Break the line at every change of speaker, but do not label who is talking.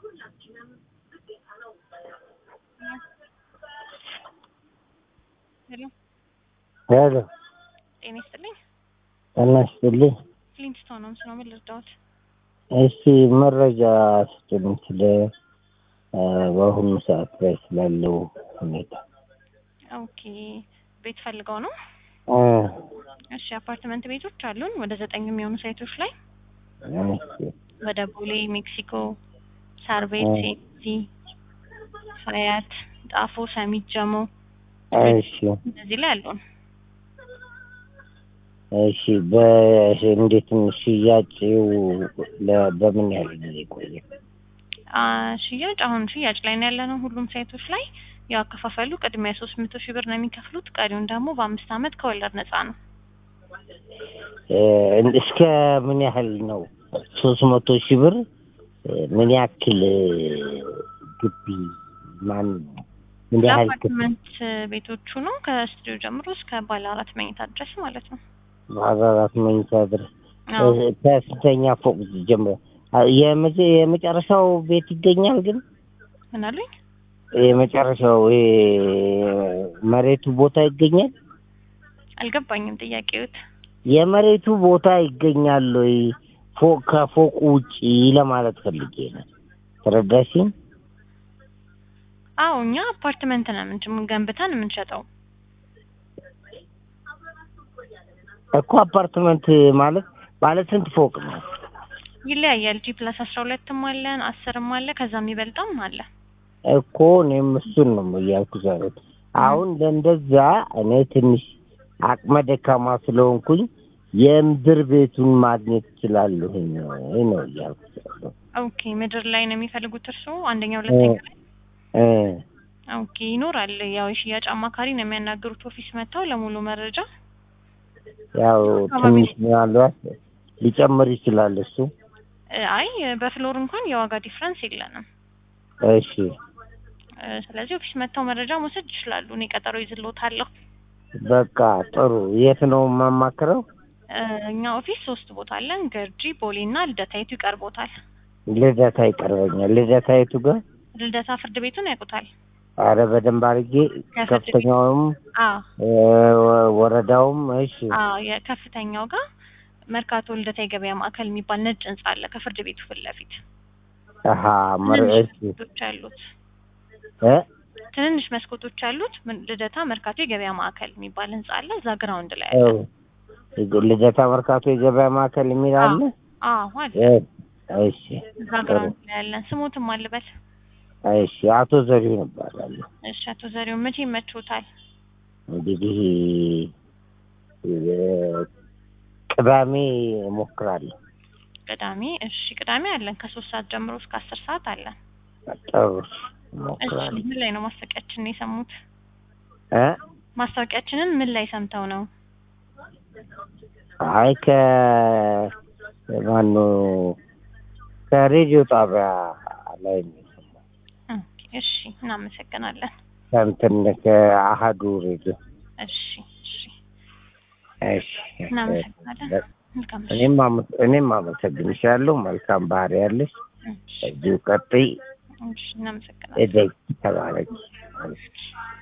ሄሎ
ሄሎ
ጤና ይስጥልኝ።
ጤና ይስጥልኝ።
ፍሊንትስቶን ነው ስለ ምን ልርዳዎት?
እስቲ መረጃ ስጡኝ ስለ እ በአሁኑ ሰዓት ላይ ስላለው ሁኔታ።
ኦኬ ቤት ፈልገው ነው?
እ
እሺ አፓርትመንት ቤቶች አሉን ወደ ዘጠኝ የሚሆኑ ሳይቶች ላይ
እሺ
ወደ ቦሌ፣ ሜክሲኮ፣ ሳር ቤት፣
እ
ሴቲ፣ ሀያት፣ ጣፎ፣ ሰሚት፣ ጀሞ
እሺ
እነዚህ ላይ አሉን።
እሺ በእንዴት ነው ሽያጭው? ለ- በምን ያህል ጊዜ ቆየ?
አ ሽያጭ አሁን ሽያጭ ላይ ነው ያለነው ሁሉም ሳይቶች ላይ ያው አከፋፈሉ ቅድሚያ ሶስት መቶ ሺህ ብር ነው የሚከፍሉት። ቀሪውን ደግሞ በአምስት አመት ከወለድ ነፃ ነው።
እ እስከ ምን ያህል ነው? ሶስት መቶ ሺህ ብር እ ምን ያክል እ ግቢ ማን ምን ያህል ክፍል?
ለአፓርትመንት ቤቶቹ ነው ከስቱዲዮ ጀምሮ እስከ ባለ አራት መኝታ ድረስ ማለት ነው።
ባለ አራት መኝታ ድረስ
አዎ
እ ከስንተኛ ፎቅ ጀምሮ? አ- የመጀ- የመጨረሻው ቤት ይገኛል ግን
ምን አሉኝ?
የመጨረሻው ይሄ መሬቱ ቦታ ይገኛል?
አልገባኝም ጥያቄዎት።
የመሬቱ ቦታ ይገኛል ወይ? ፎቅ ከፎቁ ውጪ ለማለት ፈልጌ ነው። ተረዳሽኝ?
አዎ እኛ አፓርትመንት ነው ምን ገንብተን የምንሸጠው።
እኮ አፓርትመንት ማለት ባለ ስንት ፎቅ ነው?
ይለያያል። ጂ ፕላስ አስራ ሁለትም አለን አስርም አለ ከዛ የሚበልጠውም አለ።
እኮ እኔም እሱን ነው እያልኩ ያሉት። አሁን ለእንደዛ እኔ ትንሽ አቅመ ደካማ ስለሆንኩኝ የምድር ቤቱን ማግኘት እችላለሁ ነው እያልኩ ያለው።
ኦኬ ምድር ላይ ነው የሚፈልጉት እርስዎ? አንደኛ ሁለተኛ ላይ
እ
ኦኬ ይኖራል። ያው የሽያጭ አማካሪ ነው የሚያናግሩት ኦፊስ መጥተው ለሙሉ መረጃ።
ያው ትንሽ ምናልባት ሊጨምር ይችላል እሱ።
እ አይ በፍሎር እንኳን የዋጋ ዲፍረንስ የለንም።
እሺ
እ ስለዚህ ኦፊስ መጥተው መረጃ መውሰድ ይችላሉ። እኔ ቀጠሮ ይዝልዎታለሁ።
በቃ ጥሩ። የት ነው የማማክረው?
እ እኛ ኦፊስ ሶስት ቦታ አለን። ገርጂ፣ ቦሌ እና ልደታ የቱ ይቀርቦታል?
ልደታ ይቀርበኛል። ልደታ የቱ ጋር?
ልደታ ፍርድ ቤቱን ያውቁታል?
አረ በደንብ አድርጌ
ከፍርድ ቤት
ከፍተኛውም
አዎ
እ ወረዳውም እሺ
አዎ የከፍተኛው ጋር መርካቶ ልደታ የገበያ ማዕከል የሚባል ነጭ ህንጻ አለ ከፍርድ ቤቱ ፊት ለፊት
አሀ መር
ትንንሽ
እሺ
መስኮቶች አሉት።
እ
ትንንሽ መስኮቶች አሉት። ምን- ልደታ መርካቶ የገበያ ማዕከል የሚባል ህንጻ አለ። እዛ ግራውንድ ላይ
እ
አለ።
ልደታ መርካቶ የገበያ ማዕከል የሚል አለ።
አዎ አለ።
እ እሺ
እዛ ግራውንድ ላይ አለን። ስሞትም አልበል።
እሺ አቶ ዘሪሁን እባላለሁ።
እሺ አቶ ዘሪሁን መቼ ይመችዎታል?
እንግዲህ እ ቅዳሜ እሞክራለሁ።
ቅዳሜ። እሺ ቅዳሜ አለን ከሶስት ሰዓት ጀምሮ እስከ አስር ሰዓት አለን።
ጥሩ
እሺ
እሞክራለሁ።
ምን ላይ ነው ማስታወቂያችንን የሰሙት?
እ
ማስታወቂያችንን ምን ላይ ሰምተው ነው?
አይ ከ ማነው ከሬዲዮ ጣቢያ ላይ ነው የሰማሁት።
ኦኬ፣ እሺ እናመሰግናለን።
ከእንትን ከአሀዱ ሬዲዮ።
እሺ እሺ
እሺ
እናመሰግናለን። መልካም እሺ።
እኔም አመ- እኔም አመሰግንሻለሁ። መልካም ባህሪ ያለሽ
እሺ
እዚሁ ቀጥይ።
እሺ እናመሰግናለን።
እደግ ተባረኪ።